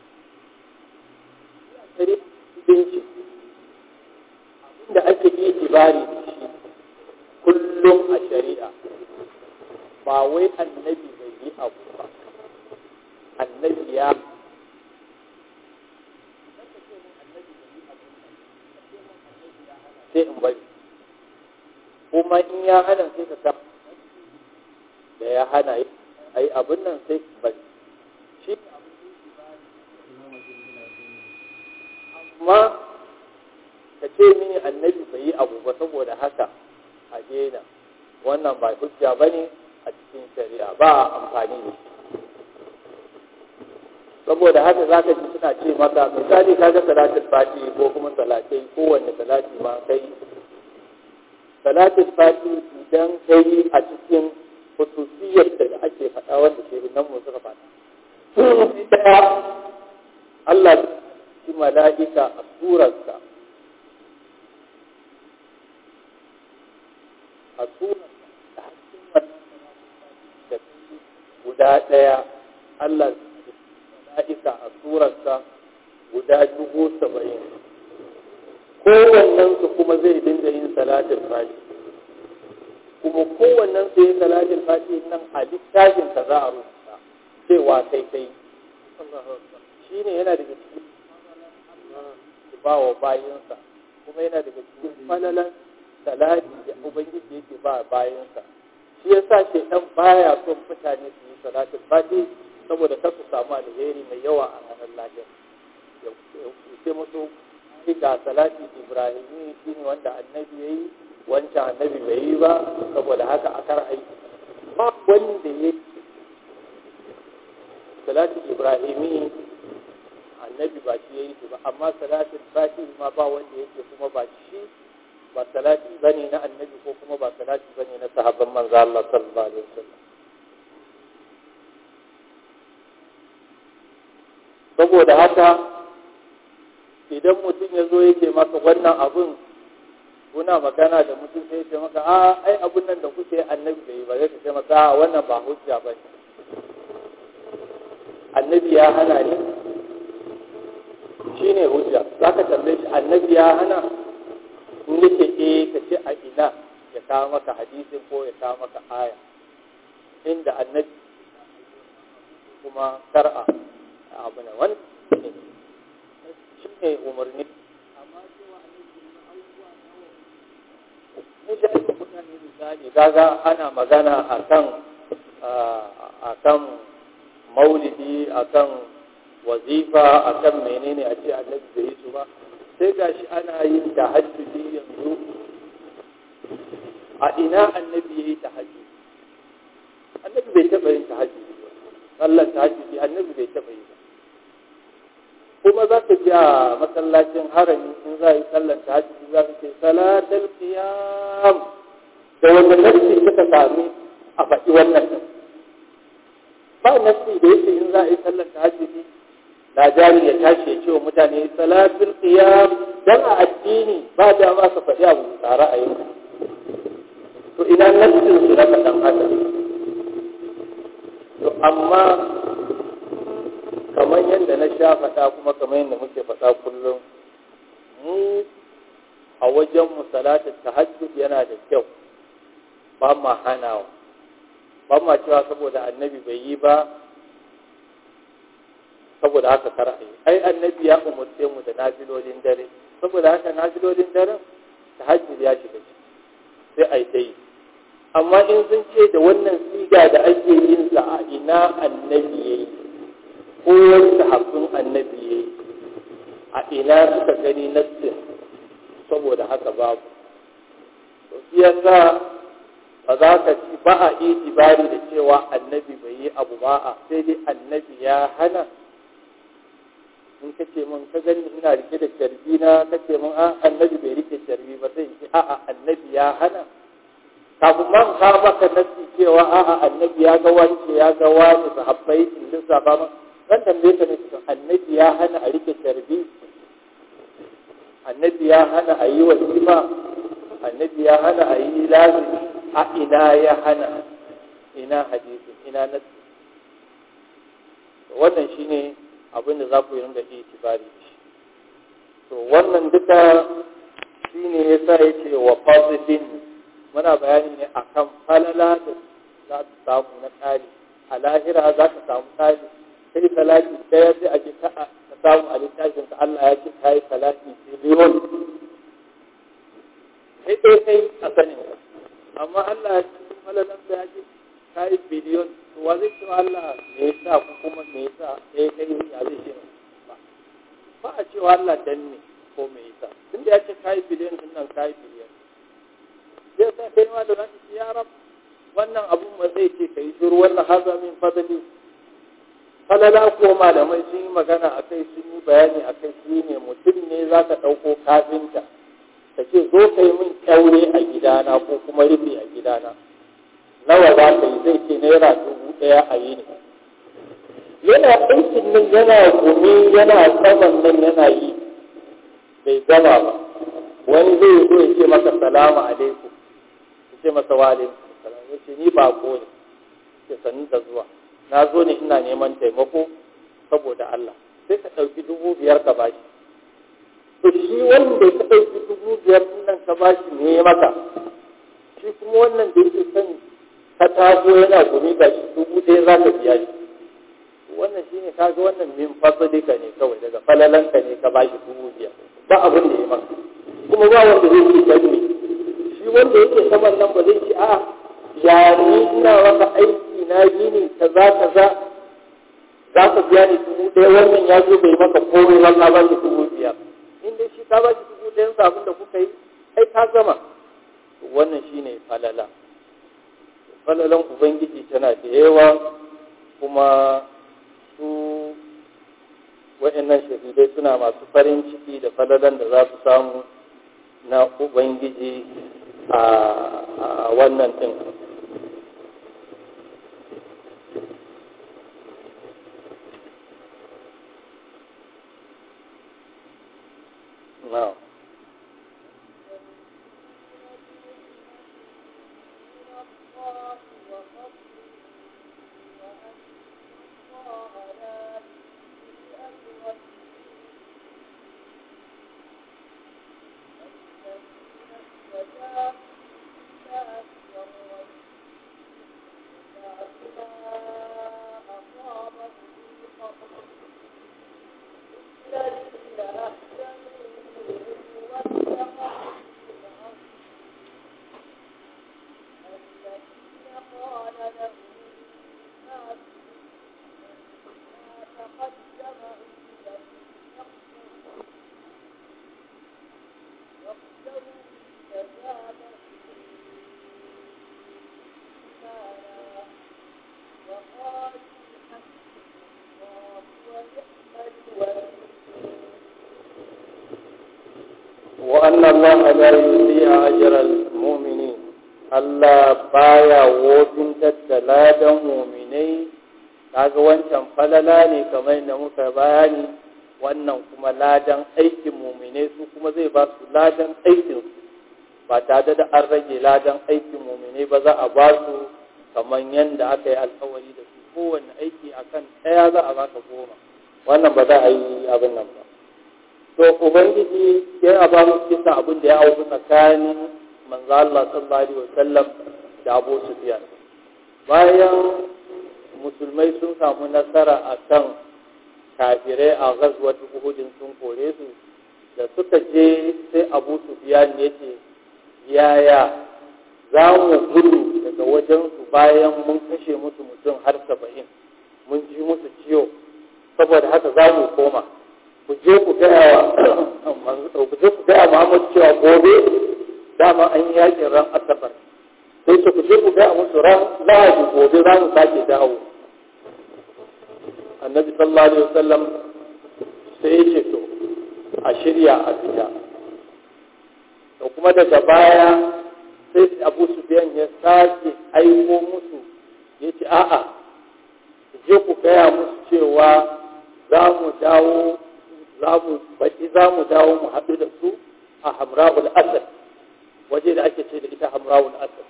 abinci abinda ake yi ibari da shi kullum a shari'a ba wai annabi bai yi abu ba annabi ya sai in bari kuma in ya hana sai ka sa da ya hana a yi abin nan sai bari shi amma ka ce mini annabi bai yi abu ba saboda haka a daina wannan ba hujja ba ne a cikin shari'a ba a amfani da shi saboda haka za ka ji suna ce maka misali ka ga salatin fati ko kuma salatai kowanne salati ma kai salatin fati idan kai a cikin hususiyar da ake faɗa wanda ke nan mu suka faɗa ɗaya Allah shi mala'ika a surarsa a surarsa da guda ɗaya Allah mala'ika a surarsa guda dubu saba'in kowannen su kuma zai dinga yin salatin fati kuma kowannen su yin salatin fati nan a littafin ka za a rubuta cewa kai kai shi ne yana daga cikin ba wa bayansa kuma yana daga cikin falalan salati da ubangiji yake ba bayansa shi yasa shaidan baya son mutane su yi salatin fati saboda kar su samu alheri mai yawa a ranar lahiyar ya ce musu ga salati ibrahimi shi ne wanda annabi ya yi wancan annabi bai yi ba saboda haka a kar aiki ba wanda ya yi salati ibrahimi annabi ba shi ya yi ba amma salatin fati ma ba wanda yake kuma ba shi ba salati bane na annabi ko kuma ba salati bane na sahabban manzo Allah sallallahu alaihi wasallam saboda haka idan mutum ya zo yake maka wannan abun kuna magana da mutum sai ce maka a ai abun nan da kuke annabi bai ba zai ce maka a wannan ba hujja ba ne annabi ya hana ne shi ne hujja za ka tambaye shi annabi ya hana in yake eh ka ce a ina ya kawo maka hadisin ko ya kawo maka aya inda annabi kuma kar'a abu na wani shi ne umarni amma cewa mun sha yin mutane misali gaga ana magana akan akan maulidi akan wazifa akan menene a ce annabi bai yi su ba sai gashi ana yin tahajjudi yanzu a ina annabi ya yi tahajjudi annabi bai taɓa yin tahajjudi ba sallar tahajjudi annabi bai taɓa yi ba kuma za ka ji a masallacin harami in za a yi sallar tahajjudi za ka ce salatul qiyam da wanda nasi suka sami a faɗi wannan ba nasi da yake in za a yi sallar tahajjudi da jari ya tashi ya ce wa mutane salatul qiyam dan a addini ba da ma ka faɗi abu tsara a yau to ina nassin su na faɗan haka to amma kamar yadda na sha faɗa kuma kamar yadda muke faɗa kullum mu a wajen mu salatul tahajjud yana da kyau ba ma hanawa ba ma cewa saboda annabi bai yi ba saboda haka kar a yi ai annabi ya umarce mu da nafilolin dare saboda haka nafilolin daren tahajjud ya shiga ciki sai a yi ta yi amma in sun ce da wannan siga da ake yin sa a ina annabi ya yi ko wani sahabbin annabi ya yi a ina suka gani nassin saboda haka babu to shi yasa ba za ka ci ba a itibari da cewa annabi bai yi abu ba a sai dai annabi ya hana in ka ce mun ka gani ina rike da carbi na ka ce mun a annabi bai rike carbi ba sai in ce a'a annabi ya hana kafin man ka maka nasi cewa a'a annabi ya ga wance ya ga wani sahabbai in lissafa ma zan tambaye ka ne annabi ya hana a rike sharbi annabi ya hana a yi wasifa annabi ya hana a yi lazimi a ina ya hana ina hadisin ina nasi wannan shine abin da za ku yi ringa itibari da shi to wannan duka shine yasa yace wa fadlin muna bayani ne akan falala da za ta samu na tsari a lahira za ka samu tsari sai salati ɗaya sai a ji ka samu a littafin ka Allah ya ce kai salati biliyon sai dai kai a sanin amma Allah ya ce falalan ya ce kai biliyon to wa zai ce Allah me yasa ko kuma me yasa sai kai ya zai ce ba ba a cewa Allah dan ne ko me yasa tunda ya ce kai biliyon din nan kai biliyon sai sa kai ma da zaka ce ya rab wannan abun ma zai ce kai shiru wannan haza min fadli falala ko malamai sun yi magana a kai sun yi bayani a kai shi ne mutum ne za ka ɗauko kafinta ka ce zo ka yi min kyaure a gidana ko kuma rufe a gidana nawa za ka yi zai ce naira dubu ɗaya a yi ne yana aikin nan yana gumi yana saman nan yana yi bai gama ba wani zai zo ya ce maka salamu alaikum ya ce masa wa alaikum salam ya ce ni bako ne ke sanin da zuwa na zo ne ina neman taimako saboda Allah sai ka ɗauki dubu biyar ka bashi to shi wanda ka ɗauki dubu biyar nan ka bashi ne maka shi kuma wannan da yake son ka taso yana gumi ga shi dubu ɗaya za ka biya shi wannan shi ne kaga wannan min fasalika ne kawai daga falalanka ne ka bashi dubu biyar ba abin da ya maka kuma ba wanda zai ce dan ne shi wanda yake saman nan ba zai ce a'a ya ni ina maka aiki na gini kaza kaza za ka biya ni dubu ɗaya wannan ya zo bai maka komai ba ka ba shi dubu biyar in dai shi ka ba shi dubu ɗayan sa abin da kuka yi ai ka gama wannan shine falala falalan ubangiji tana da yawa kuma su wa'annan shahidai suna masu farin ciki da falalan da za su samu na ubangiji a wannan ɗin Now. وأن الله لا يضيع أجر المؤمنين Allah baya wofintar da ladan muminai kaga wancan falala ne kamar da muka bayani wannan kuma ladan aikin muminai su kuma zai ba su ladan aikin ba tare da an rage ladan aikin muminai ba za a ba su kamar yadda aka yi alkawari da su kowanne aiki akan ɗaya za a baka goma wannan ba za a yi abin nan ba to ubangiji yana ba mu kisan abin da ya auku tsakanin manzo Allah sallallahu alaihi wasallam da Abu Sufyan bayan musulmai sun samu nasara akan kafirai a ghazwat Uhud sun kore su da suka je sai Abu Sufyan ya ce yaya za mu gudu daga wajen su bayan mun kashe musu mutum har saba'in mun ji musu ciwo saboda haka za mu koma ku je ku gaya wa ku je ku gaya Muhammad cewa gobe dama an yi yakin ran asabar sai su ku je ku gaya musu ran lahadi gobe za mu sake dawo annabi sallallahu alaihi wasallam sai ya ce to a shirya a fita da kuma daga baya sai abu sufiyan ya sake aiko musu ya ce a'a je ku gaya musu cewa za mu dawo za mu baki za mu dawo mu haɗu da su a hamra'ul asad waje da ake ce da ita hamra'ul asad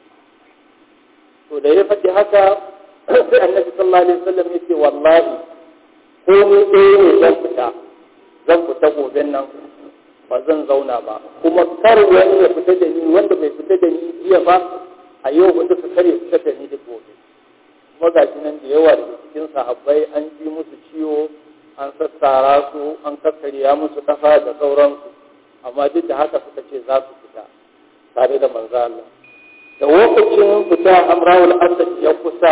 to da ya faɗi haka sai annabi sallallahu alaihi wasallam ya ce wallahi ko ni ɗaya ne zan fita zan fita gobe nan ba zan zauna ba kuma kar wani ya fita da ni wanda bai fita da ni jiya ba a yau wanda su kare fita da ni da gobe kuma ga shi nan da yawa daga cikin sahabbai an ji musu ciwo an sassara su an kakkarya musu kafa da sauransu amma duk da haka suka ce za su fita tare da manzo Allah da lokacin fita amrawul asad ya kusa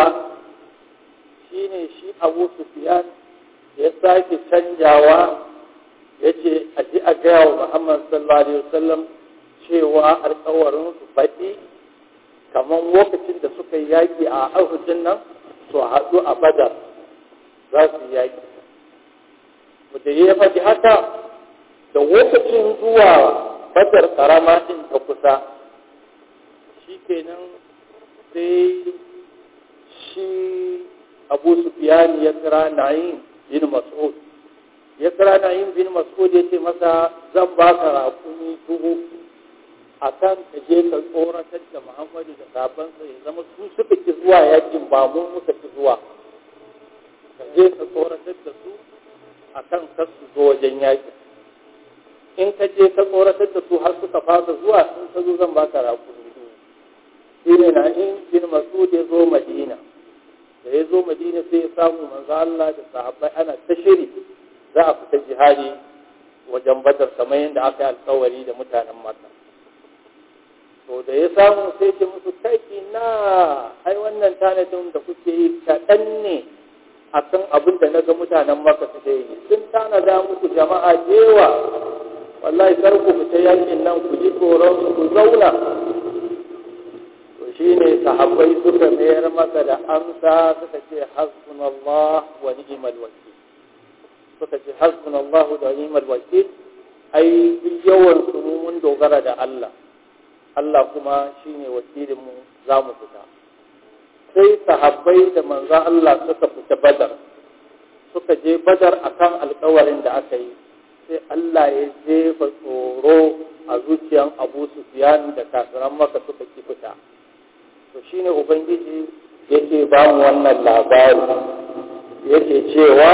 shine shi Abu Sufyan ya sake canjawa ya ce a ji a gaya wa Muhammad sallallahu alaihi wasallam cewa alkawarin su baɗi kamar lokacin da suka yi yaƙi a ahudin nan su haɗu a badar za su yi yaƙi da ya faɗi haka da lokacin zuwa badar ƙarama ɗin ta kusa shi kenan sai shi abu sufiyani ya kira na'im bin mas'ud ya kira na'im bin mas'ud ya ce masa zan baka rakumi dubu a kan ka je ka tsoratar da muhammadu da sabansa ya zama su suka ki zuwa yakin ba mu muka ki zuwa ka je ka tsoratar da su a kan kar su zo wajen yakin in ka je ka tsoratar da su har suka fasa zuwa in ka zo zan baka rakumi dubu shi ne na'im bin mas'ud ya zo madina da ya zo madina sai ya samu manzo Allah da sahabbai ana ta shiri za a fita jihadi wajen badar kamar yadda aka yi alkawari da mutanen maka to da ya samu sai ce musu kai na ai wannan tanadin da kuke yi kaɗan ne a kan abin da na ga mutanen maka suke yi sun tanada muku jama'a jewa wallahi kar ku fita yakin nan ku ji tsoron su ku zauna shi ne sahabbai suka mayar masa da amsa suka ce hasbunallah wa ni'mal wakil suka ce hasbunallah da ni'mal wakil ai yawan su mu mun dogara da Allah Allah kuma shine wakilin mu za mu fita sai sahabbai da manzon Allah suka fita badar suka je badar akan alkawarin da aka yi sai Allah ya jefa tsoro a zuciyan Abu Sufyan da kafiran maka suka ki fita to shine ubangiji yake ba mu wannan labari yake cewa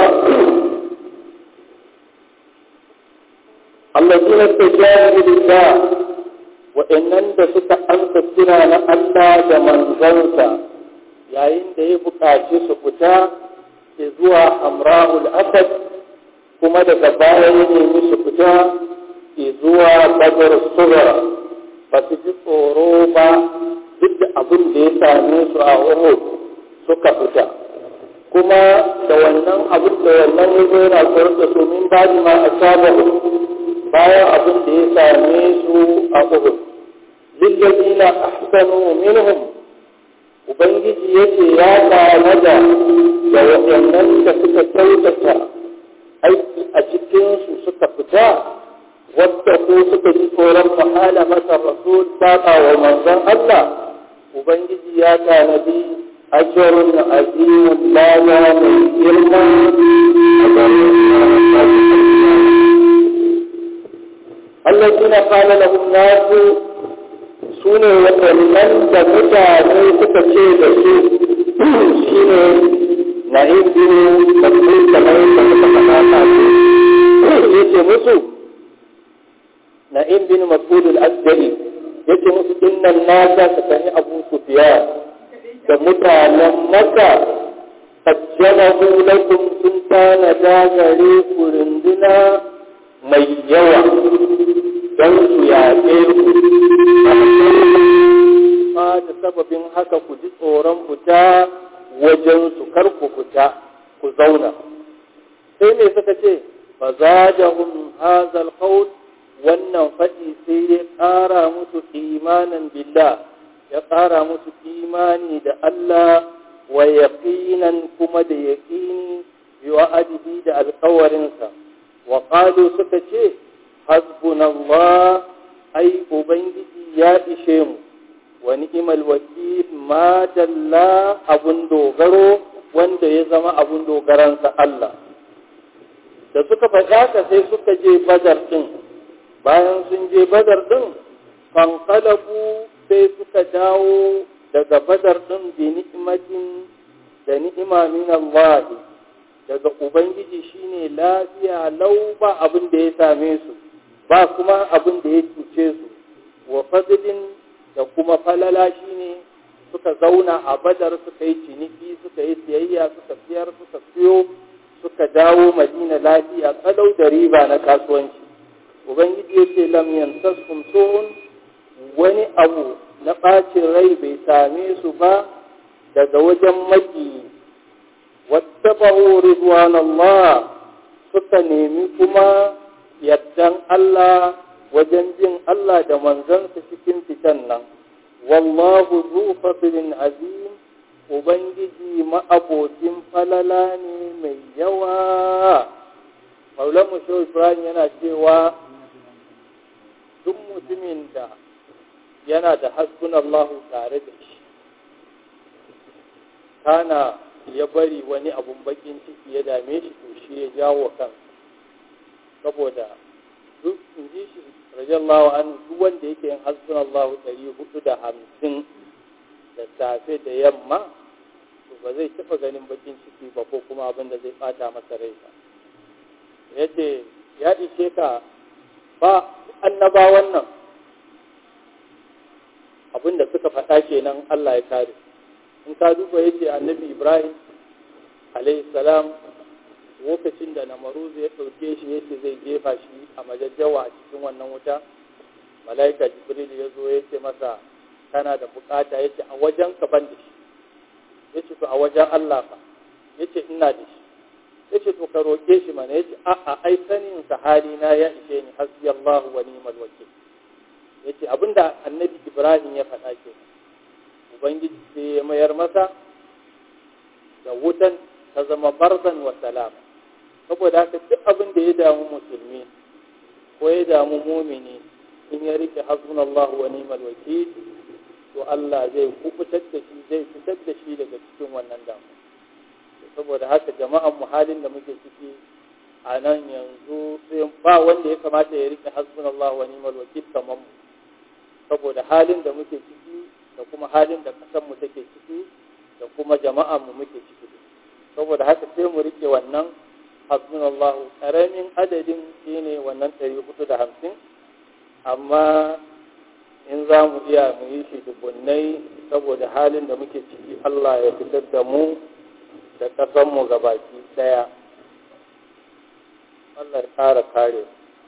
allazina tajabu lillah wa'annan da suka amsa kira na Allah da manzansa yayin da ya buƙaci su fita ke zuwa amra'ul asad kuma daga baya ya nemi su fita ke zuwa badar sugara ba su ji tsoro ba duk da abin da ya same su a Uhud suka fita kuma da wannan abin da wannan ya zo yana tsoron da su min ba ma a saba bayan abin da ya same su a Uhud lillazina ahsanu minhum ubangiji yace ya tare da da waɗannan da suka kyautata aiki a cikin su suka fita wadda ko suka ji tsoron mahala masa rasul saba wa manzon Allah Ubangiji ya tanadi ajiyarun azimun lana mai girma a garin Allah suna kala na nasu su ne waɗannan da mutane suka ce da su shi ne na indini da su kamar da suka faɗa su ya ce musu na indini masudul asgari yake musu innan nasa ka sani abu sufiya da mutanen maka ajjanahu lakum sun tana dagare ku runduna mai yawa don su yaƙe ku ba da sababin haka ku ji tsoron fita wajen su kar ku fita ku zauna sai ne suka ce fa zadahum hazal qawl wannan faɗi sai ya ƙara musu imanin billah ya ƙara musu imani da Allah wa yaqinan kuma da yaqini bi wa'adihi da alƙawarinsa wa qalu suka ce hasbunallah ai ubangiji ya ishe mu wa ni'mal wakil ma dalla abun dogaro wanda ya zama abun dogaransa Allah da suka faɗa ka sai suka je badar ɗin bayan sun je badar ɗin fankalabu sai suka dawo daga badar ɗin bi ni'imatin da ni'ima min Allah daga ubangiji shine lafiya lau ba abin da ya same su ba kuma abin da ya cuce su wa fadlin da kuma falala shine suka zauna a badar suka yi ciniki suka yi siyayya suka siyar suka siyo suka dawo madina lafiya kalau da riba na kasuwanci ubangiji ya ce lam yansaskum su'un wani abu na ɓacin rai bai same su ba daga wajen maki wattaba'u ridwanallah suka nemi kuma yardan Allah wajen jin Allah da manzansa cikin fitan nan wallahu zu fadlin azim ubangiji ma'abocin falala ne mai yawa Maulan Musho Ibrahim yana cewa duk mutumin da yana da hasbunallahu tare da shi kana ya bari wani abun bakin ciki ya dame shi to shi ya jawo kan saboda duk in ji shi rajallahu an duk wanda yake yin hasbunallahu ɗari hudu da hamsin da safe da yamma to ba zai taɓa ganin bakin ciki ba ko kuma abin da zai ɓata masa rai ba yace ya ishe ka ba annabawan nan abin da suka faɗa kenan Allah ya kare in ka duba yace annabi Ibrahim alayhi salam lokacin da namaruzu ya ɗauke shi yace zai jefa shi a majajjawa a cikin wannan wuta mala'ika jibril ya zo ya ce masa kana da bukata yace a wajen ka ban da shi yace to a wajen Allah fa yace ina da shi yace to ka roke shi mana yace a a ai sanin sa hali na ya ishe ni hasbi Allah wa ni'mal wakil yace abinda annabi Ibrahim ya faɗa ke ubangiji sai ya mayar masa da wutan ta zama barzan wa salama saboda haka duk abin da ya damu musulmi ko ya damu mumini in ya rike hasbunallahu wa ni'mal wakil to Allah zai kubutar da shi zai fitar da shi daga cikin wannan damu saboda haka jama'an mu halin da muke ciki a nan yanzu sai ba wanda ya kamata ya rike hasbunallahu wa ni'mal wakil kamar mu saboda halin da muke ciki da kuma halin da kasan mu take ciki da kuma jama'an mu muke ciki saboda haka sai mu rike wannan hasbunallahu karamin adadin shine wannan 450 amma in za mu iya mu yi shi dubunnai saboda halin da muke ciki Allah ya fitar da mu da ƙasanmu gabaki ɗaya Allah ya ƙara kare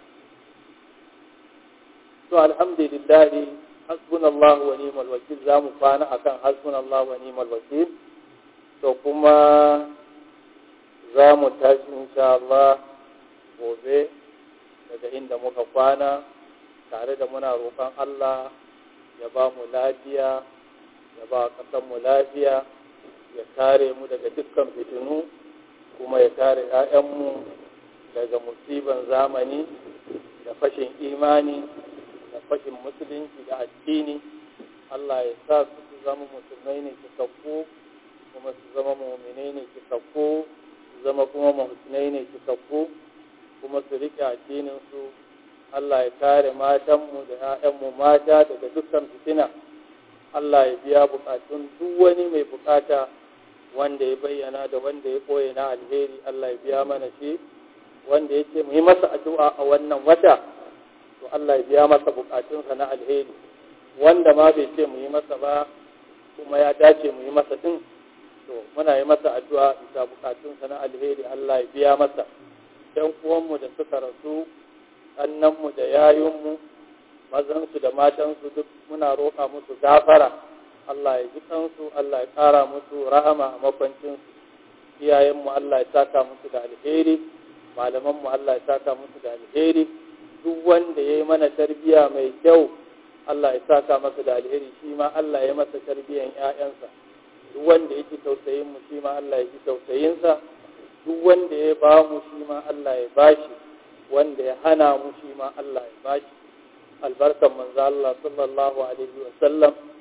to alhamdulillahi hasbunallahu wa ni'mal wakil za mu kwana akan hasbunallahu wa ni'mal wakil to kuma za mu tashi insha Allah gobe daga inda muka kwana tare da muna roƙon Allah ya ba mu lafiya ya ba mu lafiya ya kare mu daga dukkan fitinu kuma ya kare 'ya'yanmu daga musiban zamani da fashin imani da fashin musulunci da addini Allah ya sa su su zama musulmai ne cikakku kuma su zama muminai ne cikakku su zama kuma muhsinai ne cikakku kuma su riƙe addininsu Allah ya kare matanmu da 'ya'yanmu mata daga dukkan fitina Allah ya biya bukatun duk wani mai bukata wanda ya bayyana da wanda ya ɓoye na alheri Allah ya biya mana shi wanda ya ce mu yi masa addu'a a wannan wata to Allah ya biya masa bukatunsa na alheri wanda ma bai ce mu yi masa ba kuma ya dace mu yi masa din to muna yi masa addu'a bisa bukatunsa na alheri Allah ya biya masa ɗan uwanmu da suka rasu annanmu da yayunmu mazansu da matansu duk muna roƙa musu gafara Allah ya ji kansu Allah ya ƙara musu rahama a makwancinsu iyayenmu Allah ya saka musu da alheri malamanmu Allah ya saka musu da alheri duk wanda ya yi mana tarbiya mai kyau Allah ya saka masa da alheri shi ma Allah ya masa tarbiyan ‘ya'yansa duk wanda ya ji tausayin mu shi ma Allah ya ji tausayinsa duk wanda ya ba mu shi ma Allah ya bashi wanda ya hana mu shi ma Allah ya bashi albarkan manzo Allah sallallahu alaihi wa sallam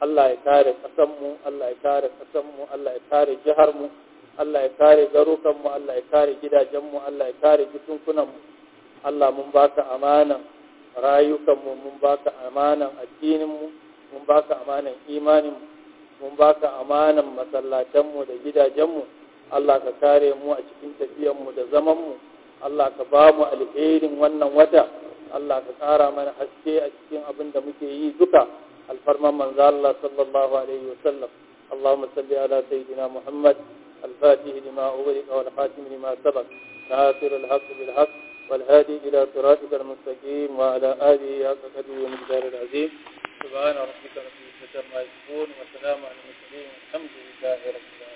Allah ya kare ƙasanmu Allah ya kare ƙasanmu Allah ya kare jiharmu Allah ya kare garukanmu Allah ya kare gidajenmu Allah ya kare jikunkunanmu Allah mun baka amanan rayukanmu mun baka amanan addininmu mun baka amanan imaninmu mun baka amanan masallatanmu da gidajenmu Allah ka kare mu a cikin tafiyanmu da zamanmu Allah ka ba mu alherin wannan wata Allah ka ƙara mana haske a cikin abin da muke yi duka alfarman manzo Allah sallallahu alaihi wa sallam اللهم صل على سيدنا محمد الفاتح لما أغلق والخاتم لما سبق ناصر الحق بالحق والهادي إلى صراطك المستقيم وعلى آله حق قدره ومقدار العظيم سبحان ربك رب العزة عما يصفون وسلام على المرسلين والحمد لله رب العالمين